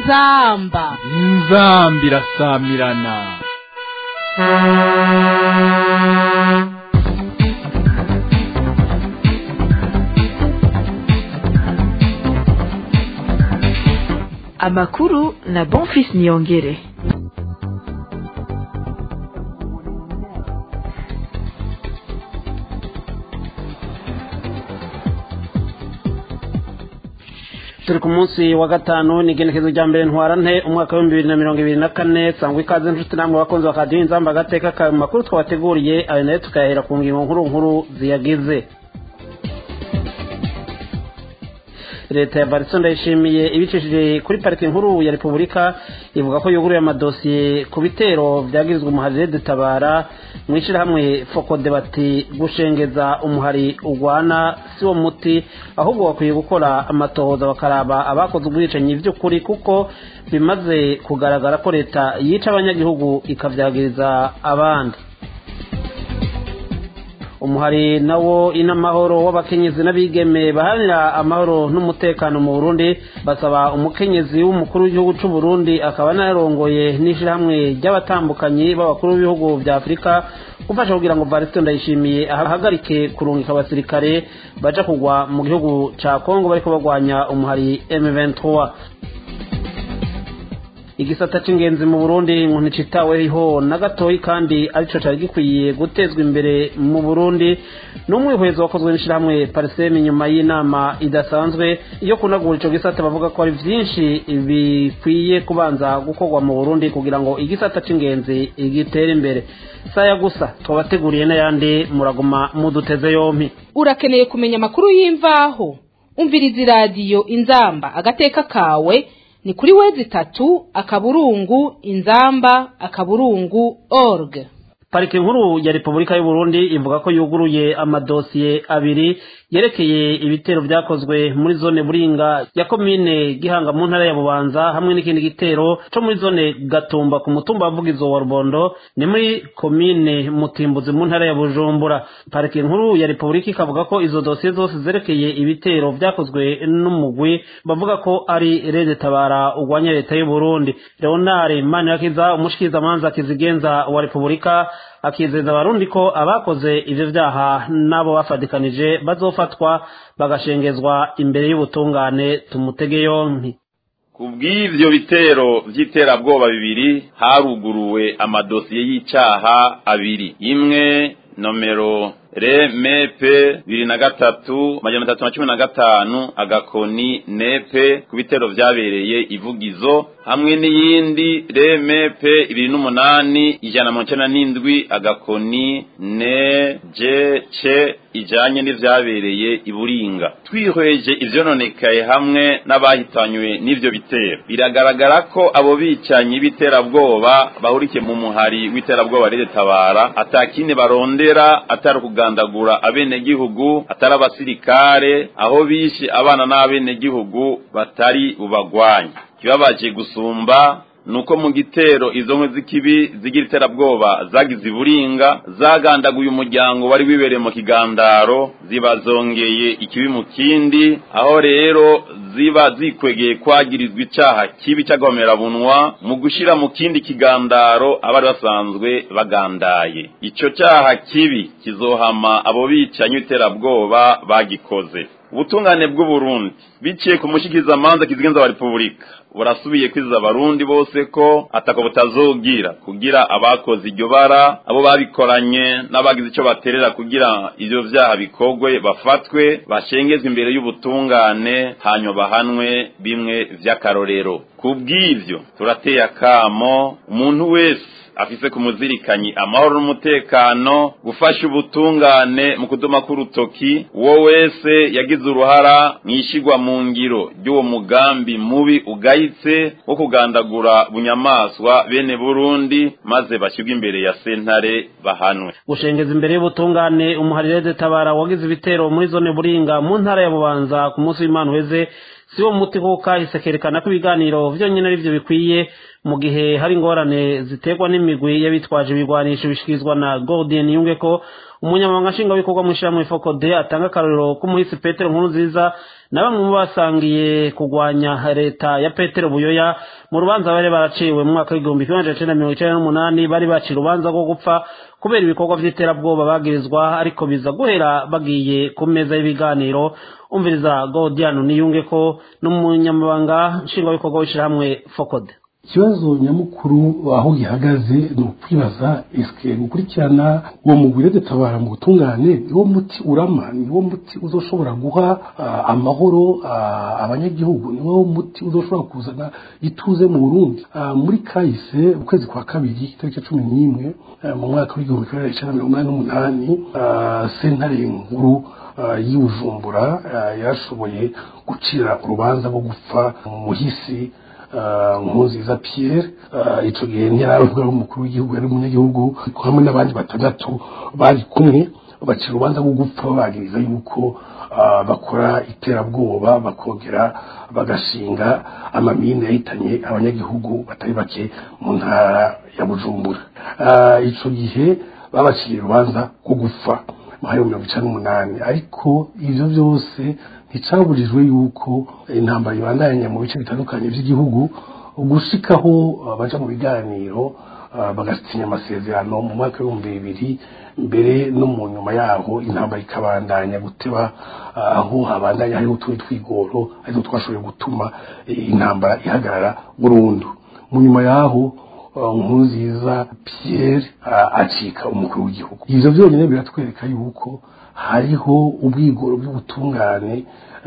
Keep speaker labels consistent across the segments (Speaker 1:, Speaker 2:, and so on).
Speaker 1: inzamba
Speaker 2: inzamba irasamirana
Speaker 3: amakuru na bonfis niyongere
Speaker 4: turi ku munsi wa gatanu ni igenekezo rya mbere ntwarante umwaka w'ibihumbi bibiri na mirongo ibiri na kane sangwa ikaze nshuti namwe bakunzi bakadiyo inzamba agateka ka makuru twabateguriye ayo nayo tukayahera ku ngingo nkuru nkuru ziyagize leta ya bariso ndayishimiye ibicishije kuri parike nkuru ya repubulika ivuga ko yuguruye amadosiye ku bitero byagirizwa umuharire dutabara mu ishyirahamwe fokode bati gushengeza umuhari urwana si wo muti ahubwo bakwiye gukora amatohoza bakaraba abakoze ubwicanyi by'ukuri kuko bimaze kugaragara ko leta yica abanyagihugu ikabyagiriza abandi umuhari nawo inamahoro w'abakenyezi n'abigeme baharanira amahoro n'umutekano mu burundi basaba umukenyezi w'umukuru w'igihugu cy'u burundi akaba anarongoye n'ishyirahamwe ry'abatambukanyi b'abakuru b'ibihugu bya afurika gufasha kugira ngo varisito ndayishimiye ahagarike kurungika abasirikare baja kugwa mu gihugu ca kongo bariko bagwanya umuhari m23 igisata c'ingenzi mu burundi ngo nticitaweho na gatoyi kandi arico cari gikwiye gutezwa imbere mu burundi n'umwihwezo wakozwe n'ishirahamwe pariseme inyuma y'inama idasanzwe iyo kunagura ico gisata bavuga ko hari vyinshi bikwiye kubanza gukorwa mu burundi kugira ngo igisata c'ingenzi gitere imbere saya gusa twabateguriye n'ayandi muraguma muduteze yompi
Speaker 1: urakeneye kumenya amakuru y'imvaho umviriza iradiyo inzamba agateka kawe ni kuri wezi itatu akaburungu inzamba akaburungu org
Speaker 4: parike nkuru ya repubulika y'u Burundi ivuga ko yuguruye amadosiye abiri yerekeye ibitero byakozwe muri zone buringa ya komine gihanga mu ntara ya bubanza hamwe n'ikindi gitero co muri zone gatumba ku mutumba wa vugizo wa rubondo ni muri komine mutimbuzi mu ntara ya bujumbura parike nkuru ya repubulika ikavuga ko izo dosiye zose zerekeye ibitero byakozwe n'umugwi bavuga ko ari rede tabara urwanya leta y'u Burundi leonard manirakiza umushikirizamanza kizigenza wa repubulika akizeza abarundi ko abakoze ivyo vyaha n'abo bafatikanije bazofatwa bagashengezwa imbere y'ubutungane tumutege yompi
Speaker 5: kubw'ivyo bitero vy'iterabwoba bibiri haruguruwe amadosiye y'icaha abiri imwe nomero re mepe bibiri na gatatu majana atatu na cumi na gatanu agakoni nepe ku bitero vyabereye ivugizo hamwe n'iyindi re mepe ibiri n'umunani ijana mu icenda n'indwi agakoni ne je ce ijanye n'ivyabereye iburinga twihweje ivyononekaye hamwe n'abahitanywe n'ivyo bitero biragaragara ko abo bicanyi b'iterabwoba bahurikiye mu muhari w'iterabwoba rede tabara atakindi barondera atari kugandagura abenegihugu atari abasirikare aho bishe abana n'abenegihugu batari bubagwanye kibabaje gusumba nuko mu gitero izo nkwe z'ikibi zigira iterabwoba zagize iburinga zagandaguye umuryango wari wibereye mu kigandaro ziba zongeye ikibi mu kindi aho rero ziba zikwegeye kwagirizwa icaha kibi cy'agahomerabunwa mu gushira mu kindi kigandaro abari basanzwe bagandaye ico caha kibi kizohama abo bicanyi iterabwoba bagikoze ubutungane bw'uburundi biciye ku mushikirizamanza kizigenza wa repubulika burasubiye kwiziza abarundi bose ko atako butazogira kugira abakoze iryo bara abo babikoranye n'abagize ico baterera kugira ivyo vyaha bikorwe bafatwe bashengezwe imbere y'ubutungane hanyuma bahanwe bimwe vy'akarorero kubw'ivyo turateye akamo umuntu wese afise kumuzirikanyi amahoro n'umutekano gufasha ubutungane mu kuduma k'urutoki uwo wese yagize uruhara mwishigwa mu ngiro ry'uwo mugambi mubi ugayitse wo kugandagura bunyamaswa bene burundi maze bashyirwe imbere ya sentare bahanwe
Speaker 4: gushengeza imbere y'ubutungane umuharire tabara wagize ibitero muri zone buringa mu ntara ya bubanza ku munsi w'imana uheze si wo muti kuko kahise kerekana ko ibiganiro vyonyine ari byo bikwiye mu gihe hari ingorane ziterwa n'imigwi y'abitwaje ibigwanisho bishikirizwa na Gordon Yunge ko umunyamabanga nshingwabikorwa mu ishyirahamwe fokode atanga akarorero k'umuhisi petero nkuru nziza na bamwe mu basangiye kurwanya leta ya petero buyoya mu rubanza bari baraciwe mu mwaka w'igihumbi kimwe magana cyenda mirongo icyenda n'umunani bari baciye urubanza rwo gupfa kubera ibikorwa by'iterabwoba bagirizwa ariko biza guhera bagiye ku meza y'ibiganiro umviriza godiano niyunge ko n'umunyamabanga nshingwabikorwa w'ishyirahamwe fokode
Speaker 6: ikibazo nyamukuru aho gihagaze ni ukwibaza esike gukurikirana uwo mugwire dutabara mu butungane niwo muti urama niwo muti uzoshobora guha amahoro abanyagihugu niwo muti uzoshobora kuzana ituze mu burundi muri kahise ukwezi kwa kabiri itariki cumi n'imwe mu mwaka w'igihumbi kimwe magana cyenda mirongo inani n'umunani sentare nkuru y'ubujumbura yarashoboye gucira urubanza rwo gupfa muhisi nkuziza Pierre icyo gihe ntiyaravuga umukuru w'igihugu yari umunyagihugu hamwe n'abandi batandatu bari kumwe bacira urubanza rwo gupfa babagiriza yuko bakora iterabwoba bakongera bagashinga amamine yahitanye abanyagihugu batari bake mu ntara ya bujumbura icyo gihe babaciriye urubanza rwo gupfa mu hari mirongo icyenda n'umunani ariko ibyo byose nticaburijwe yuko intambara ibandanya mu bice bitandukanye by'igihugu gushikaho baja mu biganiro bagasinya amasezerano mu mwaka w'ibihumbi bibiri mbere no mu nyuma yaho intambara ikabandanya guteba aho habandanya hariho utundi twigoro ariko twashoboye gutuma intambara ihagarara burundu mu nyuma yaho nkuziza Pierre acika umukuru w'igihugu ivyo byonyine biratwereka yuko hariho ubwigoro bw'ubutungane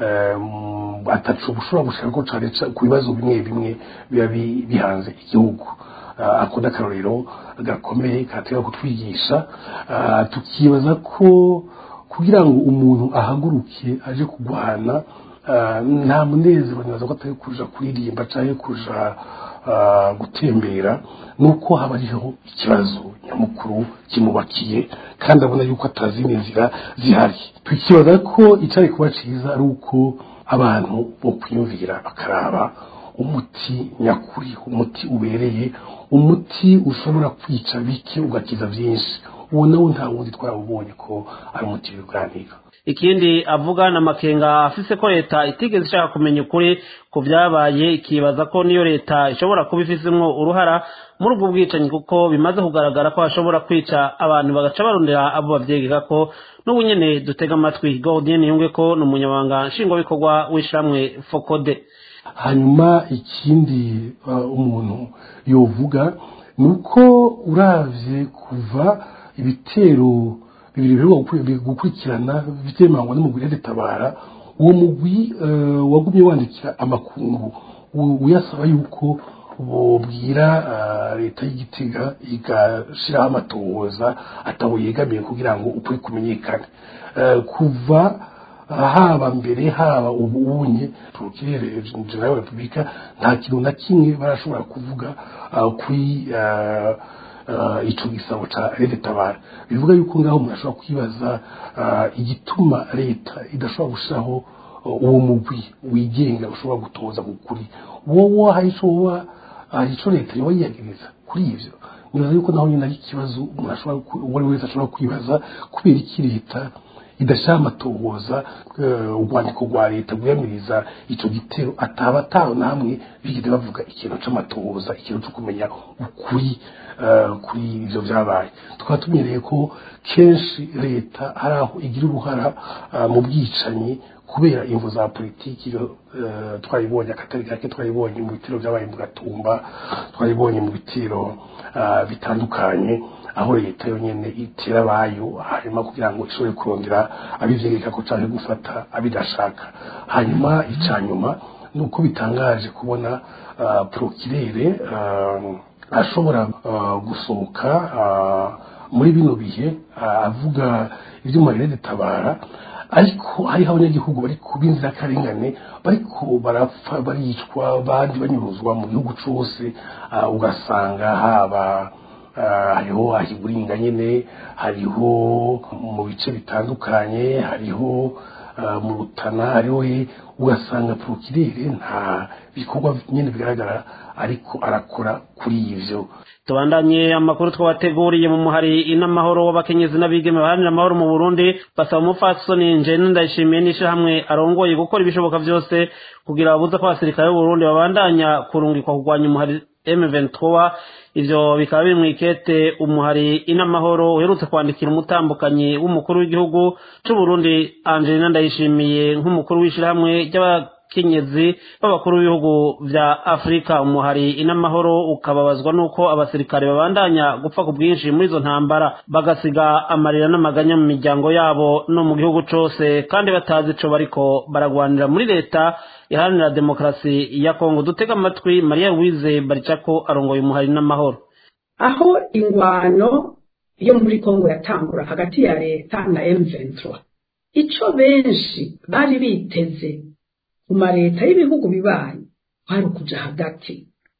Speaker 6: atacu bushobora gushaka ko cane ku bibazo bimwe bimwe biba bihanze igihugu ako n'akarorero gakomeye katera kutwigisha tukibaza ko kugira ngo umuntu ahaguruke aje kurwana nta munezero nibaza ko atari kuja kuririmba canke kuja gutembera nuko haba hariho ikibazo nyamukuru kimubakiye kandi abona yuko atazindi nzira zihari tukibaza ko icyari kuba cyiza ari uko abantu bo kwiyumvira bakaraba umuti nyakuri umuti ubereye umuti ushobora kwica bike ugakiza byinshi uwo nawo nta wundi twawubonye ko ari umuti w'ibiganiro
Speaker 4: ikindi avuga na makenga afise ko leta itigeze ishaka kumenya ukuri ku byabaye ikibaza ko niyo leta ishobora kuba ifizemwo uruhara muri ubwo bwicanyi kuko bimaze kugaragara ko hashobora kwica abantu bagaca barondera abo bavyegeka ko n'ubu nyene dutega amatwi Gaudien yunge ko ni umunyamabanga nshingwabikorwa w'ishamwe fokode
Speaker 6: hanyuma ikindi umuntu yovuga ni uko uravye kuva ibitero bibiri biheruka gukurikirana bitemangwa n'umugwi tabara uwo mugwi wagumye wandikira amakungu uyasaba yuko bobwira leta y'igitega igashiraho amatohoza atabo yegamiye kugira ngo ukuri kumenyekane kuva haba mbere haba ubunye turukere general repubulika nta kintu na kimwe barashobora kuvuga kuri ico gisabo ca leta tabara bivuga yuko ngaho umuntu ashobora kwibaza igituma leta idashobora gushiraho uwo mugwi wigenga ushobora gutoza kukuri wowe hari ico woba hari ico leta yoba yiyagiriza kuri ivyo nibaza yuko naho nyine ari ikibazo umuntu ashobora uwo ari wese ashobora kwibaza kubera iki leta idashaka amatohoza urwandiko rwa leta rwiyamiriza ico gitero ataba ataho namwe bigeze bavuga ikintu c'amatohoza ikintu co kumenya ukuri kuri ivyo vyabaye tukaba tumenyereye ko kenshi leta hari aho igira uruhara mu bwicanyi kubera imvu za politiki twayibonye akatari gake twayibonye mu bitero vyabaye mu gatumba twayibonye mu bitero bitandukanye aho leta yonyene itera abayo hanyuma kugira ngo ishobore kurondera abivyegeka ko canke gufata abidashaka hanyuma ica nyuma ni uko bitangaje kubona prokirere ashobora gusohoka muri bino bihe avuga ivy'umarere tabara ariko hariho abanyagihugu bari kuba inzirakarengane bariko barapfa baricwa abandi banyuruzwa mu gihugu cose ugasanga haba hariho ahiburinga nyene hariho mu bice bitandukanye hariho mu rutana hariho he ugasanga porokirere nta bikorwa nyine bigaragara ariko arakora kuri ivyo
Speaker 4: tubandanye amakuru twabateguriye mu muhari inamahoro w'abakenyezi n'abigeme baharanira amahoro mu burundi basaba umupfasoni njene ndayishimiye n'ishirahamwe arongoye gukora ibishoboka byose kugira babuze ko abasirikare b'uburundi babandanya kurungikwa kurwanya umuhari M23 ivyo bikaba biri mu ikete umuhari inamahoro uherutse kwandikira umutambukanyi w'umukuru w'igihugu c'u Burundi Angelina Ndayishimiye nk'umukuru w'ishirahamwe ry'abakenyezi b'abakuru b'ibihugu vya Afrika umuhari inamahoro ukababazwa nuko abasirikare babandanya gupfa ku bwinshi muri izo ntambara bagasiga amarira n'amaganya mu miryango yabo no mu gihugu cose kandi batazi ico bariko baragwanira muri leta iharanira demokarasi ya kongo dutega amatwi mariya wize baricako arongoye umuhari n'amahoro
Speaker 7: aho ingwano yo muri kongo yatangura hagati ya leta na M23 ico benshi bari biteze mu mareta y'ibihugu bibanyi kwari ukuja hagati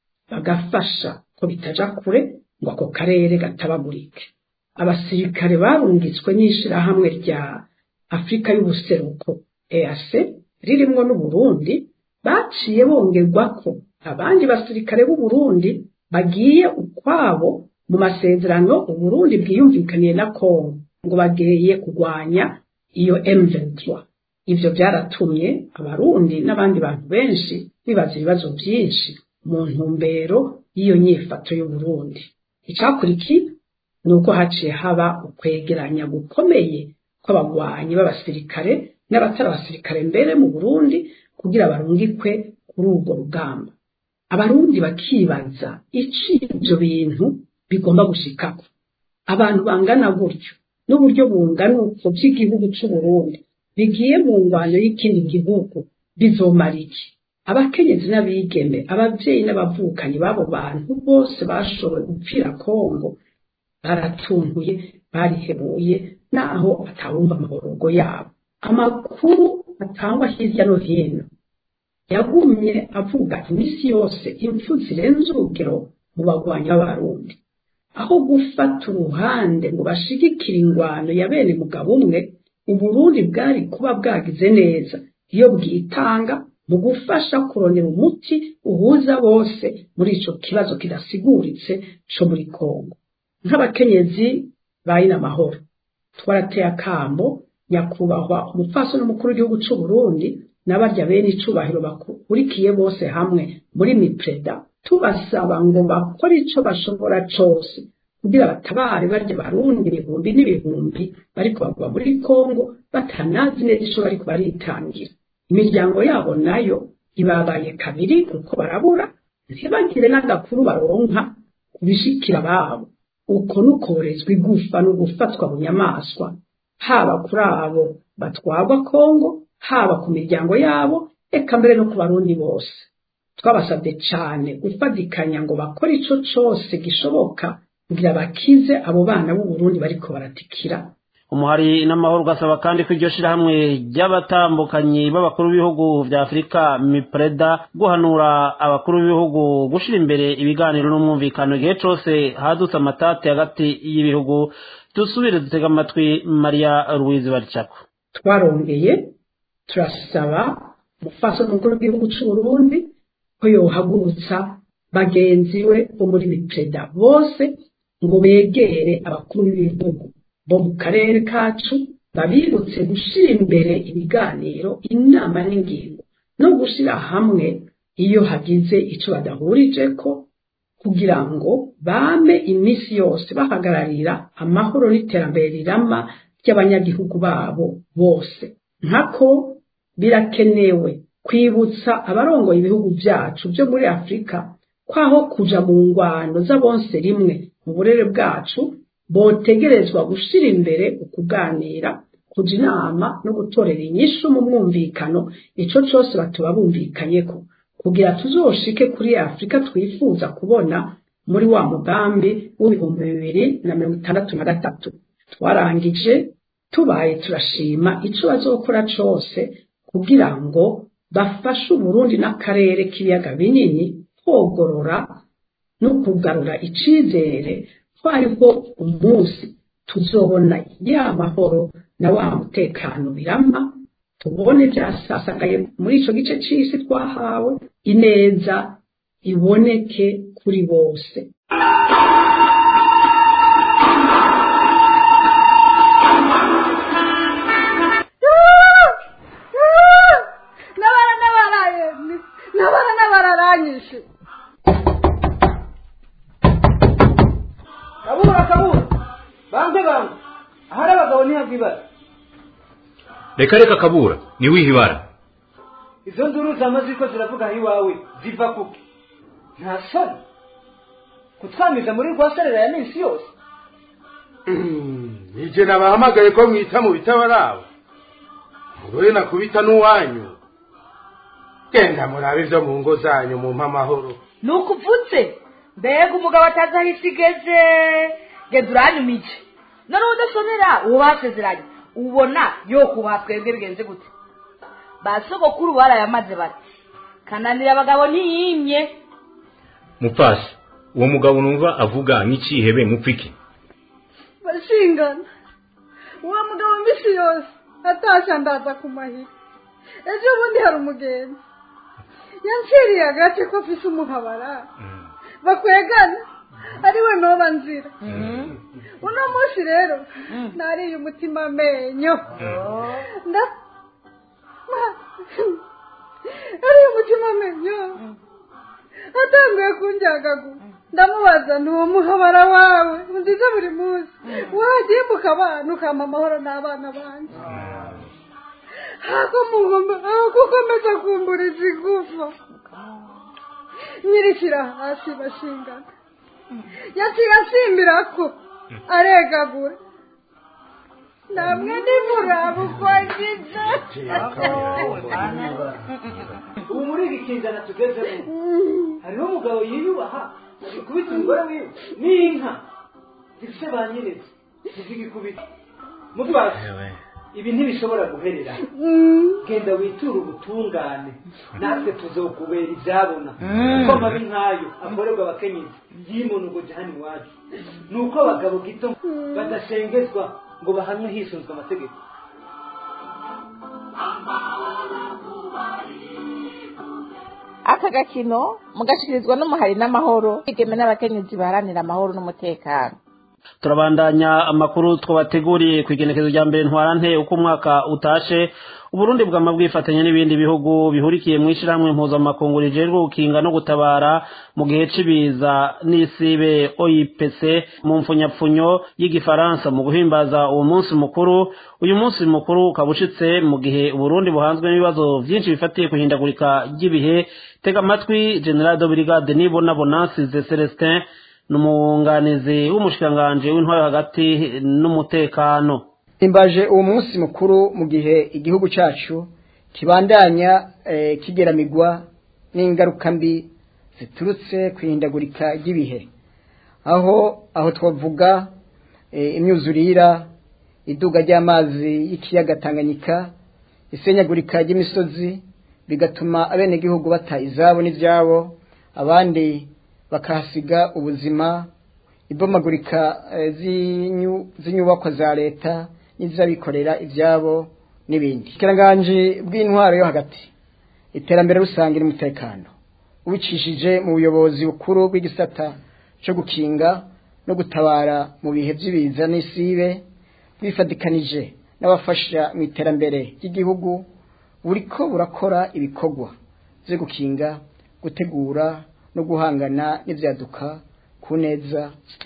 Speaker 7: bagafasha ko bitaja kure ngo ako karere gatabagurike abasirikare barungitswe n'ishirahamwe rya afurika y'ubuseruko EAC ririmwo n'uburundi baciye bongerwako abandi basirikare b'uburundi bagiye ukwabo mu masezerano uburundi bwiyumvikaniye na kongo ngo bageye kurwanya iyo M23 ivyo byaratumye abarundi n'abandi bantu benshi bibaza ibibazo byinshi mu ntumbero y'iyo nyifato y'uburundi icakurikiye ni uko haciye haba ukwegeranya gukomeye kw'abagwanyi b'abasirikare n'abatari abasirikare mbere mu burundi kugira barungikwe kuri urwo rugamba abarundi bakibaza ici ivyo bintu bigomba gushikako abantu bangana gutyo n'uburyo bungana uko by'igihugu c'uburundi bigiye mu ngwano y'ikindi gihugu bizomara iki abakenyezi n'abigeme abavyeyi n'abavukanyi b'abo bantu bose bashoboye gupfira kongo baratuntuye barihebuye naho atawumva amaborogo yabo amakuru atangwa hirya no hino yagumye avuga iminsi yose impfu zirenze urugero mu bagwanyi b'abarundi aho gufata uruhande ngo bashigikire ingwano ya bene mugabo umwe uburundi bwari kuba bwagize neza iyo bwitanga mu gufasha kurondera umuti uhuza bose muri ico kibazo kidasiguritse co muri kongo nk'abakenyezi bayina amahoro twarateye akambo nyakubahwa umupfasoni n'umukuru w'igihugu c'u Burundi n'abarya bene icubahiro bakurikiye bose hamwe muri mipreda tubasaba ngo bakore ico bashobora cose kugira batabare barya barundi ibihumbi n'ibihumbi bariko bagwa muri Kongo batanazi neza ico bariko baritangira imiryango yabo nayo ibabaye kabiri kuko barabura ntibagire n'agakuru baronka kubishikira babo uko nukorezwa igufa no gufatwa bunyamaswa haba kuri abo batwagwa Kongo haba ku miryango yabo eka mbere no ku barundi bose twabasabye cane gufatikanya ngo bakore ico cose gishoboka kugira bakize abo bana b'u Burundi bariko baratikira
Speaker 4: umuhari n'amahoro ugasaba kandi ko iryo shirahamwe ry'abatambukanyi b'abakuru b'ibihugu vya afurika mipreda guhanura abakuru b'ibihugu gushira imbere ibiganiro n'umwumvikano igihe cose hadutse amatati hagati y'ibihugu dusubire dutega amatwi mariya ruwizi baricako
Speaker 7: twarongeye turasaba umufasha mukuru w'igihugu c'u Burundi ko yohagurutsa bagenzi we bo muri mipreda bose ngo begere abakuru b'ibihugu bo mu karere kacu babibutse gushira imbere ibiganiro inama n'ingingo no gushira hamwe iyo hagize ico badahurijeko kugira ngo bame iminsi yose bahagararira amahoro n'iterambere rirama ry'abanyagihugu babo bose nkako birakenewe kwibutsa abarongoye ibihugu vyacu vyo muri afurika kwaho kuja mu ngwano z'abonse rimwe mu burere bwacu botegerezwa gushira imbere ukuganira kuja inama no gutorera inyishu mu mwumvikano ico cose batuba bumvikanyeko kugira tuzoshike kuri afurika twifuza kubona muri wa mugambi w'ibihumbi bibiri na mirongo itandatu na gatatu twarangije tubaye turashima ico bazokora cose kugira ngo bafashe uburundi n'akarere k'ibiyaga binini kwogorora no kugarura icizere ko hariho umunsi tuzobona ya mahoro na wa mutekano birama tubone byasasagaye muri icyo gice cy'isi twahawe ineza iboneke kuri bose
Speaker 8: nabara nabaraye nabara nabararanyishe
Speaker 9: kabura kabura banze banze ahari abagabo ntihabwa ibara
Speaker 10: reka reka kabura niwihe ibara
Speaker 9: izo nduru zamaze ko ziravuga aho iwawe ziva kuki nta soni kutwamiza muri rwa serera ya minsi yose
Speaker 11: nijye nabahamagaye ko mwita mu bitabarabo muroye nakubita n'uwanyu genda murabe ibyo mu ngo zanyu mu amahoro
Speaker 8: ni ukuvutse mbega umugabo atazi aho isi igeze genda uranyumije none udasonera uwo basezeranye ubona yo kubaha twebwe bigenze gute ba sogokuru barayamaze bati kananira abagabo ntiyimye
Speaker 10: mupfasi uwo mugabo numva avuga nk'ikihebe mupfiki
Speaker 8: bashingana uwo mugabo mbisi yose atashya ndaza ku mahiri ejo bundi hari umugenzi yanciriye agace ko afise umuhabara bakwegana ariwe noba nzira uno munsi rero nariye umutima amenyo nda ariye umutima amenyo atanguye kunjyagagura ndamubaza ni uwo muhabara wawe nziza buri munsi wagiye mukabana ukampa amahoro n'abana banjye gukomeza kumburiza igufa nyirikira hasi bashingana yaciye asimbira ko aregagura namwe nimuraba uko agize
Speaker 9: ubu muri iki kinzana tugezemo hariho umugabo yiyubaha ikubita umugore wiwe n'inka zifite ba nyirezi zizigikubita mutwazi ibi ntibishobora guherera genda witure ubutungane natwe tuzokubera ibyabona kuko amabi nk'ayo akorerwa abakenyezi yimunugoje hano iwacu ni uko abagabo gito badashengezwa ngo bahanwe hisunzwe amategeko
Speaker 12: aka gakino mugashikirizwa n'umuhari n'amahoro igeme n'abakenyezi baharanira amahoro n'umutekano
Speaker 4: turabandanya amakuru twabateguriye ku igenekezo rya mbere ntwarante uko umwaka utashe uburundi bwama bwifatanya n'ibindi bihugu bihurikiye mu ishyirahamwe mpuzamakungu rijejwe gukinga no gutabara mu gihe cy'ibiza n'isibe oipc mu mfunyapfunyo y'igifaransa mu guhimbaza uwo munsi mukuru uyu munsi mukuru ukaba ushitse mu gihe uburundi buhanzwe n'ibibazo byinshi bifatiye ku ihindagurika ry'ibihe tega amatwi general de brigade nibona bonansize celestin ni umwunganizi w'umushikiranganji w'intwaro hagati n'umutekano
Speaker 13: imbaje uwo munsi mukuru mu gihe igihugu cyacu kibandanya kigeramigwa n'ingaruka mbi ziturutse ku ihindagurika ry'ibihe aho aho twavuga imyuzurira iduga ry'amazi y'ikiyaga tanganyika isenyagurika ry'imisozi bigatuma abenegihugu bata izabo n'ibyabo abandi bakahasiga ubuzima ibomagurika z'inyubako za leta n'iz'abikorera ibyabo n'ibindi ikiranganji bw'intwaro yo hagati iterambere rusange n'umutekano ubicishije mu buyobozi bukuru bw'igisata cyo gukinga no gutabara mu bihe by'ibiza n'isibe bifatikanije n'abafasha mu iterambere ry'igihugu buriko burakora ibikorwa byo gukinga gutegura no guhangana n'ibyaduka ku neza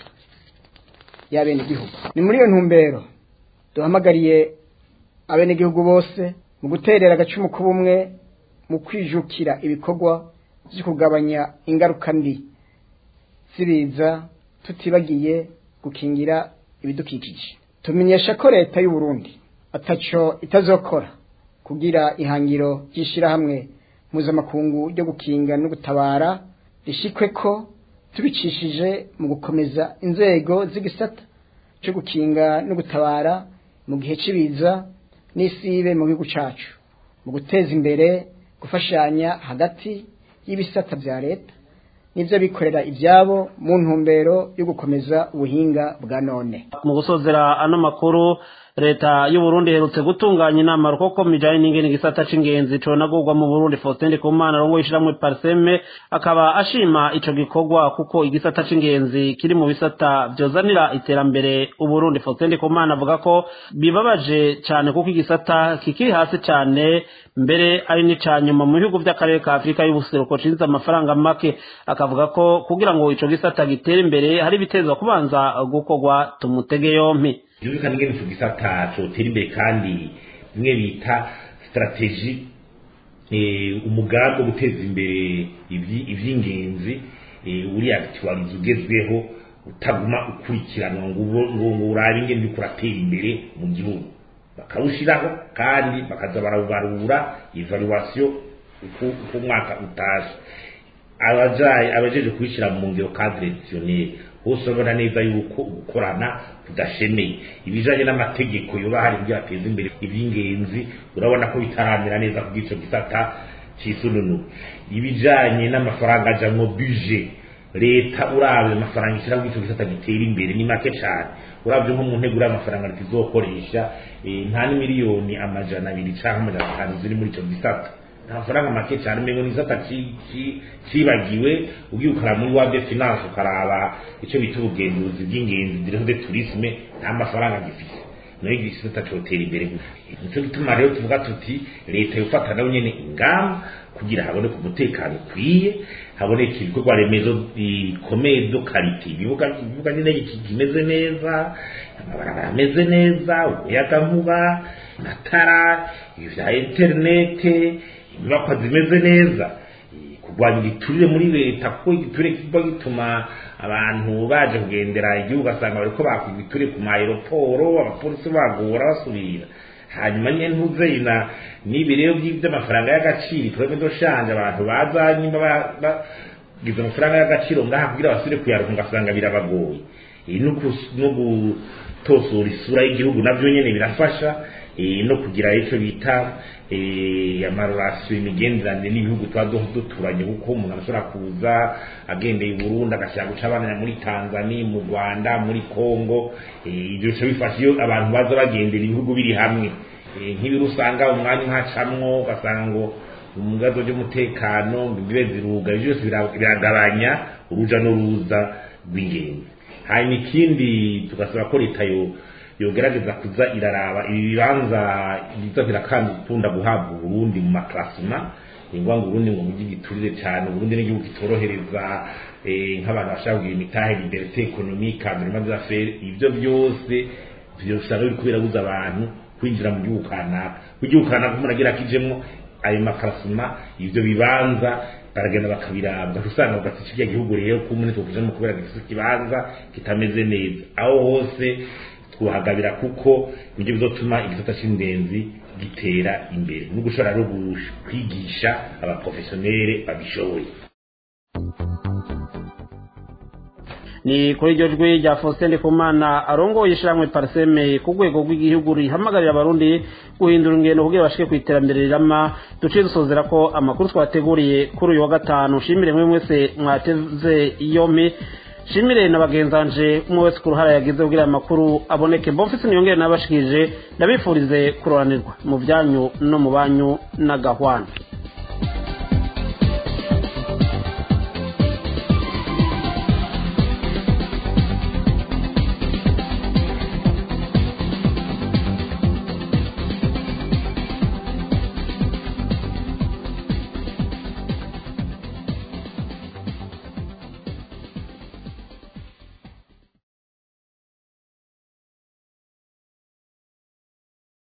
Speaker 13: y'abenegihugu ni muri iyo ntumbero duhamagariye abenegihugu bose mu guterera agacumu k'ubumwe mu kwijukira ibikorwa byo kugabanya ingaruka mbi zibiza tutibagiye gukingira ibidukikije tumenyesha ko leta y'u Burundi ataco itazokora kugira ihangiro ry'ishirahamwe mpuzamakungu ryo gukinga no gutabara rishikwe ko tubicishije mu gukomeza inzego z'igisata cyo gukinga no gutabara mu gihe cy'ibiza n'isibe mu gihugu cyacu mu guteza imbere gufashanya hagati y'ibisata bya leta n'ibyo bikorera ibyabo mu ntumbero yo gukomeza ubuhinga bwa none
Speaker 4: mu gusozera ano makuru leta y'u Burundi iherutse gutunganya inama rukoko mijanye n'ingene igisata c'ingenzi conagurwa mu Burundi Faustin Ndikumana rongo yishiramwe Parseme akaba ashima ico gikorwa kuko igisata c'ingenzi kiri mu bisata vyozanira iterambere u Burundi Faustin Ndikumana avuga ko bibabaje cyane kuko igisata kikiri hasi cyane mbere ari n'icanyuma mu bihugu by'akarere ka Afurika y'ubuseruko cinjiza amafaranga make akavuga ko kugira ngo ico gisata gitere imbere hari bitezwa kubanza gukorwa tumutege yompi
Speaker 14: byumvikana ingene ico gisata cotera imbere kandi bimwe bita strategie umugambi wo guteza imbere ivy'ingenzi uri actualize ugezweho utaguma ukurikiranwa ngo urabe ingene uriko uratera imbere mu gihugu bakawushiraho kandi bakaza barabarura evaluation uko umwaka utashe abajaye abajeje kubishira mu ngero cadre traditionnel hose urabona neza yuko gukorana kudashemeye ibijanye n'amategeko yoba hari ibyo ateza imbere iby'ingenzi urabona ko bitaramera neza ku bw'ico gisata c'isununu ibijanye n'amafaranga aja mu budget leta uravye amafaranga ishira mu gisata gitera imbere ni make cyane uravye nko mu ntego y'amafaranga leta izokoresha nta n'imiliyoni amajana abiri canke amajana atanu ziri muri ico gisata amafaranga make cyane umengo ni gisata cibagiwe ugiye ukaraba muri wade finance ukaraba ico bita ubugenduzi bw'ingenzi direction de tourisme nta mafaranga gifise nayo igisata cotera imbere nico gituma rero tuvuga tuti leta yofata nayo nyene ingamba kugira haboneke umutekano ukwiye haboneke ibikorwa remezo bikomeye do karite ibibuga ibibuga nyine kimeze neza amabarabara ameze neza umuyagankuba amatara ibya interinete inyubakwa zimeze neza kurwanya igiturire muri leta kuko igiturire kiba gituma abantu baje kugendera igihugu ugasanga bariko bakwa igiturire ku maeroporo abapolisi bagora basubira hanyuma nyine ntuzeyina n'ibi rero by'amafaranga y'agaciro turebe doshanje abantu baza nyuma bagize amafaranga y'agaciro ngaha kugira basubire kuyaronka ugasanga birabagoye no gutosora isura y'igihugu navyo nyene birafasha no kugira icyo bita amarorasiyo imigenderanire n'ibihugu tuba duturanye kuko umuntu ashobora kuza agendeye i burundi agashaka guca abana muri tanzania mu rwanda muri congo ibyo bica bifasha iyo abantu baza bagendera ibihugu biri hamwe nk'ibiri usanga umwanya uhacamwo ugasanga ngo mu bibazo by'umutekano bibe ziruga ibyo byose biragabanya uruja n'uruza rw'ingenzi hanyuma ikindi tugasaba ko leta yo yogerageza kuza iraraba ibi bibanza biza birakunda guhabwa uburundi mu maklasima ingwa ngo uburundi ngo mujyi giturire cyane uburundi n'igihugu kitorohereza nk'abantu bashaka kugira imitahe liberté économique environnement des affaires ibyo byose byosanga biri kubirabuza abantu kwinjira mu gihugu kanaka mu gihugu kanaka umuntu agira akijemwo ayo maklasima ibyo bibanza baragenda bakabirabwa usanga ugati kirya gihugu rero ko umuntu tukujemo kubera gifite ikibanza kitameze neza aho hose twahagabira kuko nibyo bizotuma igisata cy'ingenzi gitera imbere no gushobora no kwigisha abaprofesiyoneri babishoboye
Speaker 4: ni kuri iryo jwi rya Faustin Ndikumana arongoye ishyirahamwe Parseme ku rwego rw'igihugu rihamagarira abarundi guhindura ingendo kugira bashike ku iterambere rirama duciye dusozera ko amakuru twateguriye kuri uyu wa gatanu shimire mwe mwese mwateze yompi shimire na bagenzanje umwe wese ku ruhara yagize kugira amakuru aboneke mbofisi niyongere nabashikije ndabifurize kuroranirwa mu byanyu no mu banyu n'agahwana